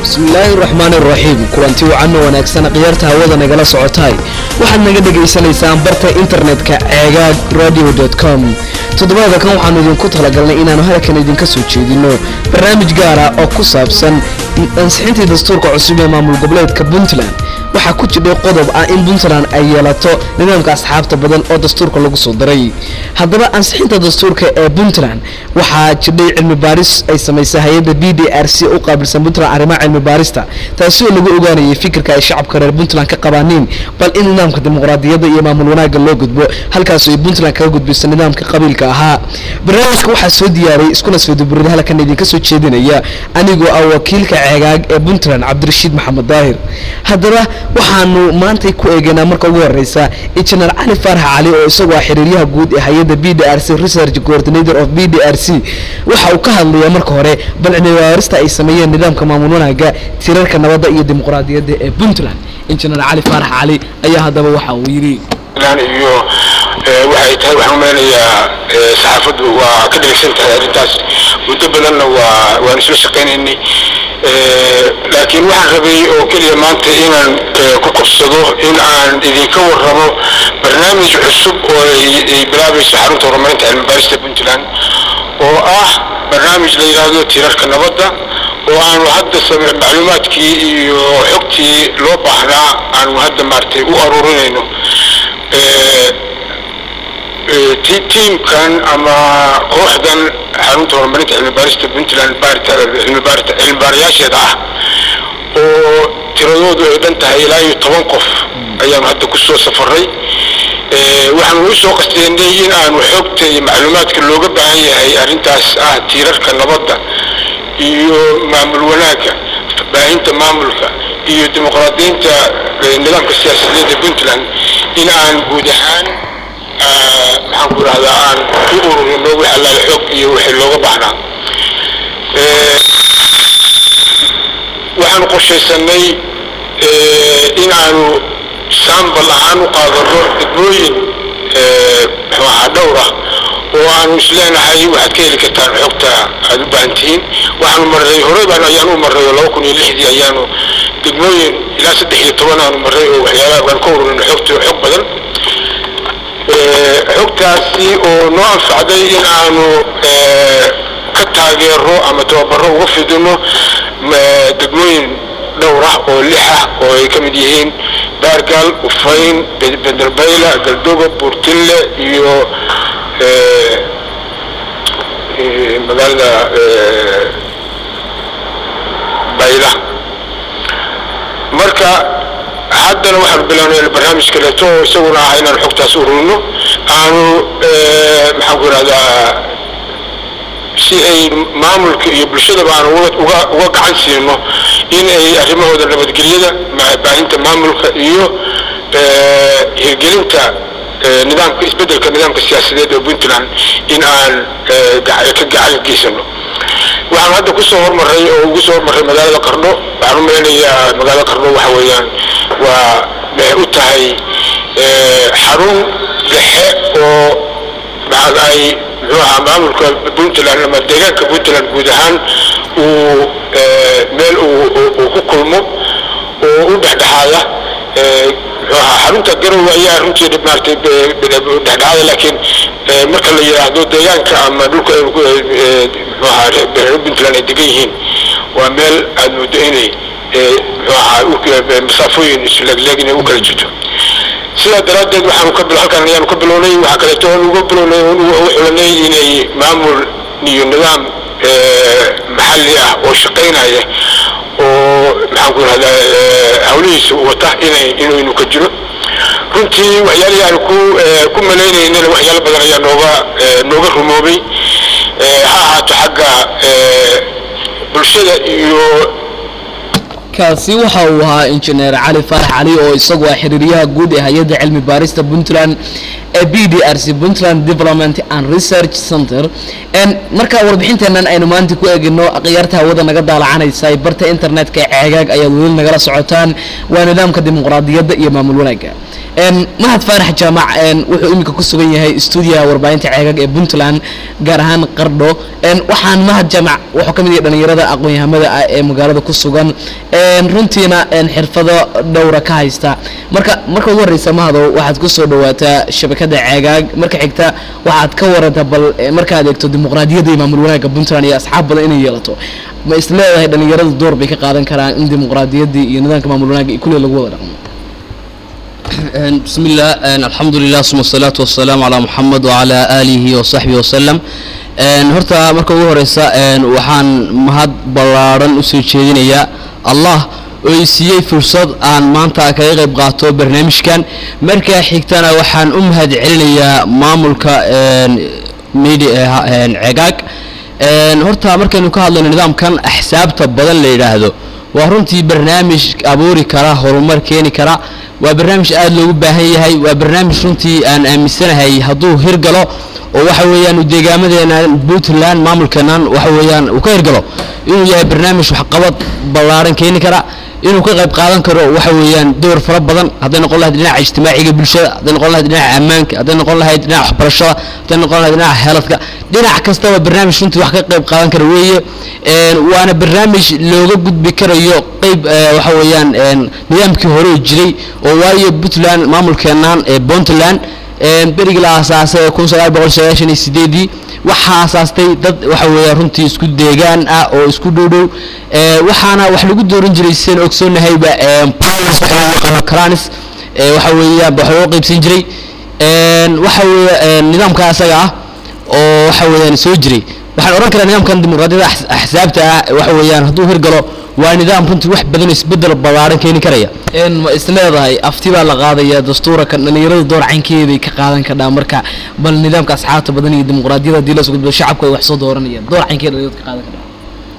bismillaahi raxmaan iraxiim kulanti wacan oo wanaagsan khiyaarta hawada nagala socotaay waxaad naga dhagaysanaysaan barta internetka ceegaag radio com toddobaada kan waxaanu idinku talagalnay inaanu halkan idinka soo jeedino barnaamij gaara oo ku saabsan ansixintii dastuurka cusub ee maamul goboleedka puntland waxaa ku jidhay qodob ah in puntland ay yeelato nidaamka asxaabta badan oo dastuurka lagu soo daray haddaba ansixinta dastuurka ee puntland waxaa jidhay cilmi baaris ay samaysay hay-adda b d r c u qaabilsan puntland arrimaha cilmi baarista taasi oo lagu ogaanayay fikirka ay shacabka reer puntland ka qabaaniin bal in nidaamka dimuqraadiyadda iyo maamul wanaagga loo gudbo halkaasoo ay puntland kaga gudbayso nidaamka qabiilka ahaa barnaamijka waxaa soo diyaariyay iskuna soo duburida halkan idinka soo jeedinaya anigoo ah wakiilka ceegaag ee puntland cabdirashiid maxamed daahir haddaba waxaanu maantay ku eegaynaa marka ugu horeysa injineer cali faarax cali oo isagu ah xiriiryaha guud ee hay-adda b d r c research coordinator of b d r c waxa uu ka hadlayaa marka hore bal cilmibaarista ay sameeyeen nidaamka maamul wanaaga tirarka nabadda iyo dimuqraadiyadda ee puntland injineer cali faarax cali ayaa haddaba waxa uu yidhi iyo waxay tahay waxaan umeynayaa saxaafaddu waa ka dhegeysan tahay arrintaas muddo badanna waa waan isla shaqaynaynay laakiin waxaan rabay oo keliya maanta inaan ku qabsado in aan idinka warramo barnaamij cusub oo ay bilaabayso xarunta horumarinta cilmibaarista puntland oo ah barnaamij la yidhaahdo tirarka nabadda oo aanu hadda macluumaadkii iyo xogtii loo baahnaa aanu hadda maaragtay u aruurinayno tiimkan ama kooxdan xarunta horumarinta cilmibaarista puntland cilmibaarayaasheeda ah oo tiradoodu ay dhan tahay ilaa iyo toban qof ayaanu hadda ku soo safaray waxaanu u soo qasteynay in aanu xogta iyo macluumaadka looga baahan yahay arrintaas ah tiirarka nabadda iyo maamul wanaagga baahinta maamulka iyo dimuqraadiyiinta nidaamka siyaasadeed ee puntland in aan guud ahaan maxaan ku idhahdaa aan u ururino wix allaale xoog iyo wixii looga baahnaa waxaanu qorshaysanay in aanu saambal ahaan u qaadano degmooyin muxuu ahaa dhowr ah oo aanu isleenahay waxaad ka heli kartaan xogta aad u baahan tihiin waxaanu marray horey baan ayaanu u marray oo laba kun iyo lixdii ayaanu degmooyin ilaa saddex iyo toban aanu marray oo waxyaalaha waan ka ururino xogta xog badan xogtaasi oo noo anfacday in aanu ka taageero ama tababaro uga fidino degmooyin dhowr ah oo lix ah oo ay ka mid yihiin baargaal ufayn benderbayla galdoga buurtille iyo magaalada bayla marka haddana waxaanu bilawnay barnaamij kaleeto oo isaguna ah inaan xogtaas ururino aanu maxaan ku ihahdaa si ay maamulka iyo bulshadaba aan uga uga gacan siino in ay arrimahooda nabadgelyada baahinta maamulka iyo hirgelinta nidaamka isbeddelka nidaamka siyaasadeed ee puntland in aan ka gacan geysano waxaan hadda kusoo hormaray oo ugu soo hormaray magaalada qarno waxaan u malaynayaa magaalada qarno waxa weeyaan waa waxay u tahay xarun dhexe oo ay muxuu ahaa maamulka puntland ama deegaanka puntland guud ahaan uu meel uu ku kulmo oo u dhexdhexaada muxuu ahaa xarunta garowe ayaa runtii maaragtay dhexdhexaada laakiin marka la yidhaahdo deegaanka ama dhulka muxuu ahaa reer puntland ay degan yihiin waa meel aad moodo inay muxuu ahaa masaafooyin isleegleeg inay u kala jirto sidaa daraaddeed waxaanu ka halkan ayaanu ka bilownay waxaa kaleeto oon uga bilownay oon uga xulanay inay maamul iyo nidaam maxalli ah oo shaqaynaya oo maxaan ku ihahdaa hawlihiisa wata inay inaynu ka jiro runtii waxyaalihii aanu ku ku malaynaynana waxyaalo badan ayaa nooga nooga rumoobay ha ahaato xagga bulshada iyo kaasi waxa uu ahaa injineer cali faarax cali oo isagu ah xiriiryaha guud ee hay-adda cilmi baarista puntland ee b d r c puntland development and research center marka warbixinteenan aynu maanta ku eegino akhyaarta hawada naga daalacanaysa barta internetka ee ceegaag ayaad weli nagala socotaan waa nidaamka dimuqraadiyadda iyo maamul wanaagga mahad faarax jaamac wuxuu iminka ku sugan yahay stuudiyaha warbaahinta ceegaag ee puntland gaar ahaan qardho waxaan mahad jaamac wuxuu ka mid yahay dhalinyarada aqoon-yahamada ah ee magaalada ku sugan runtiina xirfado dhowra ka haysta marka marka ugu horreysa mahadow waxaad ku soo dhawaataa shabakada ceegaag marka xigta waxaad ka waranta bal markaad eegto dimuqraadiyadda iyo maamul wanaagga puntland iyo asxaab badan inay yeelato ma is leedahay dhalinyaradu door bay ka qaadan karaan in dimuqraadiyaddii iyo nidaamka maamul wanaagga kulli lagu wada dhaqmo بسم الله الحمد لله ثم الصلاة والسلام على محمد وعلى آله وصحبه وسلم horta marka ugu horeysa waxaan mahad ballaaran usoo jeedinayaa allah oo i siiyey fursad aan maanta kaga qayb qaato barnaamijkan markaa xigtana waxaan u mahad celinayaa maamulka media cegaag horta markaynu ka hadlayno nidaamkan axsaabta badan la yidhaahdo waa runtii barnaamij abuuri kara horumar keeni kara waa barnaamij aada loogu baahan yahay waa barnaamij runtii aan aaminsanahay hadduu hirgalo oo waxa weeyaan deegaamadeena puntland maamulkeenan waxa weeyaan uu ka hirgalo inuu yahay barnaamij waxqabad ballaaran keeni kara inuu ka qayb qaadan karo waxa weeyaan door fara badan hadday noqon lahayd dhinaca ijtimaaciga bulshada hadday noqon lahayd dhinaca ammaanka hadday noqon lahayd dhinaca waxbarashada hadday noqon lahayd dhinaca heeladka dhinac kastaba barnaamij runtii wax ka qayb qaadan kara weeye waana barnaamij looga gudbi karayo qayb waxa weeyaan nidaamkii hore oo jiray oo waayo puntland maamulkeenan ee puntland berigii la aasaasay ee kun sagaal boqol sagaashan iyo sideedii waxaa aasaastay dad waxa weeya runtii isku deegaan ah oo isku dhowdhow waxaana wax lagu dooran jiray seen ogsoonnahayba cranis waxa weeyaan wax loo qaybsan jiray waxa weeye nidaamka asaga ah oo waxa weeyaan soo jiray waxaan odhan karaa nidaamkan dimuqraadiyada axsaabta ah waxa weeyaan hadduu hirgalo waa nidaam runtii wax badan oo isbedel ballaaran keeni karaya ma is leedahay afti baa la qaadaya dastuurka dhalinyaradu door caynkeeday ka qaadan kadhaa marka bal nidaamka asxaabta badan iyo dimuqraadiyada haddii la sugudbo shacabku ay wax soo dooranayaan door caynkeeda dhalinyaradu ka qaadan kadhaa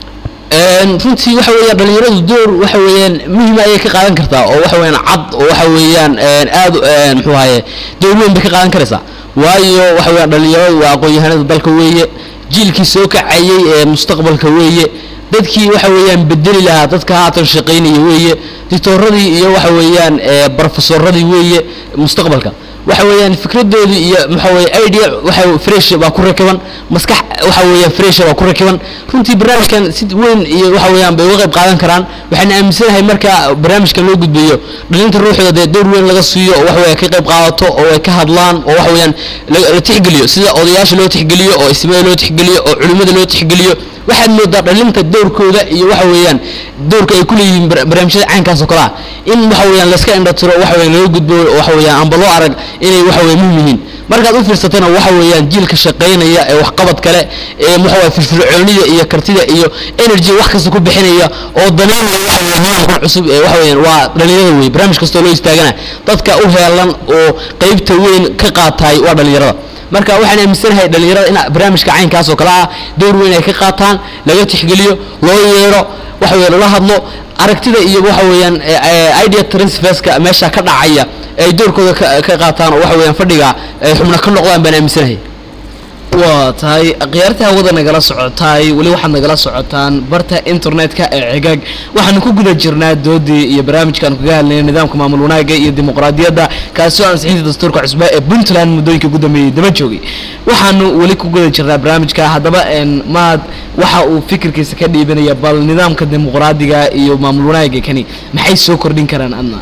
runtii waxa weeyaan dhalinyaradu door waxa weeyaan muhima ayay ka qaadan kartaa oo waxa weeyaan cad oo waxa weeyaan aad muxuu ahaye door weyn bay ka qaadan karaysaa waayo waxa weeyaan dhalinyaradu waa aqoon-yahanada dalka weeye jiilkii soo kacayay ee mustaqbalka weeye dadkii waxa weeyaan bedeli lahaa dadka haatan shaqaynaya weeye dictooradii iyo waxa weeyaan brofesoradii weeye mustaqbalka waxa weeyaan fikradoodii iyo waxa weye idea waxa fresh baa ku rakiban maskax waxa weeyaan fresh baa ku rakiban runtii barnaamijkan si weyn iyo waxa weeyaan bay uga qayb qaadan karaan waxaan aaminsanahay marka barnaamijkan loo gudbiyo dhalinta ruuxooda dee door weyn laga siiyo oo waxa weeye ka qayb qaadato oo ay ka hadlaan oo waxa weeyaan la tixgeliyo sida odayaasha loo tixgeliyo oo ismada loo tixgeliyo oo culimada loo tixgeliyo waxaad moodaa dhalinta doorkooda iyo waxa weeyaan doorka ay ku leeyihiin barnaamijyada caynkaas oo kale ah in waxa weeyaan layska indhatiro waxa weeyaan laga gudbo waxa weeyaan amba loo arag inay waxa weeye muhim yihiin markaad u fiirsatana waxa weeyaan jiilka shaqaynaya ee waxqabad kale ee waxa weeye firfircoonida iyo kartida iyo energy wax kasta ku bixinaya oo daneynaya waxa weeye nidaamkan cusub ee waxa weeyaan waa dhalinyarada weeye barnaamij kastoo loo istaagana dadka u heelan oo qeybta weyn ka qaataay waa dhalinyarada marka waxaan aaminsanahay dhalinyarada in barnaamijka caynkaas oo kale ah door weyn ay ka qaataan laga tixgeliyo loo yeero waxa weeye lala hadlo aragtida iyo waxa weeyaan idea transferska meesha ka dhacaya ay doorkooda ka qaataan oo waxa weeyaan fadhiga ay xubno ka noqdaan baan aaminsanahay waa tahay khiyaarta hawada nagala socotaay weli waxaad nagala socotaan barta internetka ee cigaag waxaanu ku guda jirnaa doodii iyo barnaamijkaanu kaga hadlayna nidaamka maamul wanaagga iyo dimuqraadiyadda kaasoo ansixinta dastuurka cusba ee puntland muddooyinka ugu dambeeyey daba joogay waxaanu weli ku guda jirnaa barnaamijka haddaba maad waxa uu fikirkiisa ka dhiibanaya bal nidaamka dimuqraadiga iyo maamul wanaagga kani maxay soo kordhin karaan adna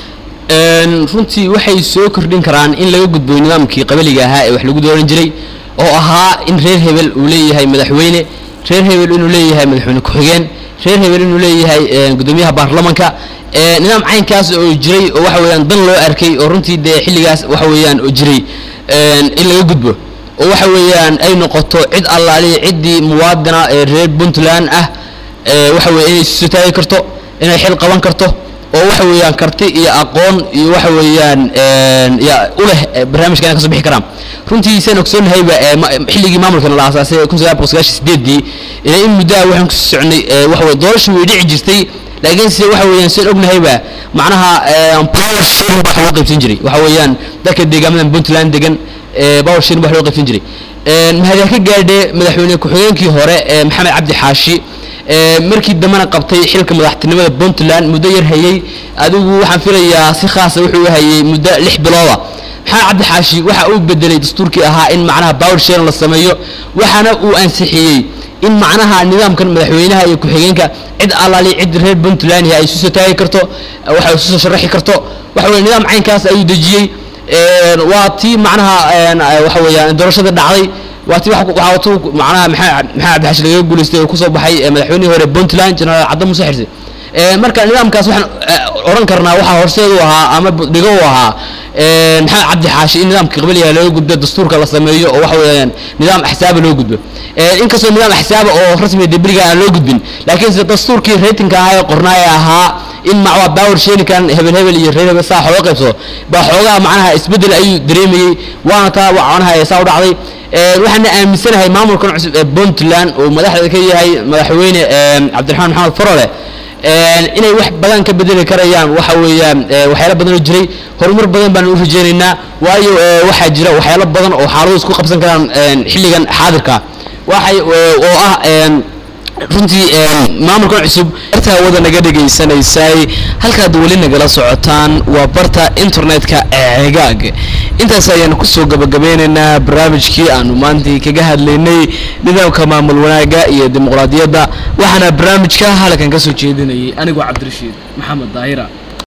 runtii waxay soo kordhin karaan in laga gudbo nidaamkii qabaliga ahaa ee wax lagu dooran jiray oo ahaa in reer hebel uu leeyahay madaxweyne reer hebel inuu leeyahay madaxweyne ku-xigeen reer hebel inuu leeyahay gudoomiyaha baarlamanka nidaam caynkaas oo jiray oo waxa weeyaan dan loo arkay oo runtii dee xilligaas waxa weeyaan oo jiray in laga gudbo oo waxa weeyaan ay noqoto cid allaaliya ciddii muwaadina ee reer puntland ah waxa weye inay isu taagi karto inay xil qaban karto oo waxa weeyaan karti iyo aqoon iyo waxa weeyaan ya u leh barnaamijka inay kasoo bixi karaan runtii saan ogsoonnahayba xilligii maamulkana la aasaasay kun sagaal boqol sagaashan sideedii ilaa in muddaha waxaan kusoo soconay waxa weye doorasha way dhici jirtay laakiin se waxa weeyaan saan ognahayba macnaha power sharing baa wax loo qaybsan jiray waxa weeyaan dadka deegaamadan puntland degan power sharing baa wax loo qaybsan jiray mahadyaa ka gaadhe madaxweyne ku-xigeenkii hore maxamed cabdi xaashi markii dambena qabtay xilka madaxtinimada puntland muddo yar hayey adigu waxaan filayaa si khaasa wuxuu hayey muddo lix bilooda maxamed cabdi xaashi waxa uu bedelay dastuurkii ahaa in macnaha power sharing la sameeyo waxaana uu ansixiyey in macnaha nidaamkan madaxweynaha iyo ku-xigeenka cid allaali cid reer puntland ay isu soo taagi karto waxa isu soo sharaxi karto waxa weye nidaam caynkaas ayuu dejiyey waa tii macnaha waxa weeyaan doorashada dhacday waa tii waxaa tu macnaha maxamed maxamed cabdi xaashi lagaga guulaystay oo kusoo baxay madaxweynihii hore puntland generaal cadda muuse xirse marka nidaamkaas waxaan odhan karnaa waxaa horseed u ahaa ama dhigo u ahaa maxamed cabdi xaashi in nidaamka qabalyaha looga gudbo dastuurka la sameeyo oo waxa weeyaan nidaam axsaaba loo gudbo inkastoo nidaam axsaaba oo rasmiga debriga aan loo gudbin laakiin sida dastuurkii ratinka ahaa ee qornaaya ahaa in macwa power sharinkan hebel hebel iyo reer hebel saa xooga qaybsado baa xoogaha macnaha isbeddel ayuu dareemayey waana taa macnaha saa u dhacday waxaana aaminsanahay maamulkan cusub ee puntland uu madaxda ka yahay madaxweyne cabdiraxmaan maxamed farole inay wax badan ka bedeli karayaan waxa weeyaan waxyaalo badan oo jiray horumar badan baan u rajeynaynaa waayo waxaa jira waxyaalo badan oo xaaladu isku qabsan karaan xilligan xaadirka waxay oo ah runtii maamulkan cusub barta hawada naga dhegaysanaysay halkaad weli nagala socotaan waa barta internetka ee cegaag intaas ayaanu kusoo gabagabeynaynaa barnaamijkii aanu maantii kaga hadlaynay nidaamka maamul wanaaga iyo dimuqraadiyadda waxaana barnaamijka halkan ka soo jeedinayay anigoo cabdirashiid maxamed daahira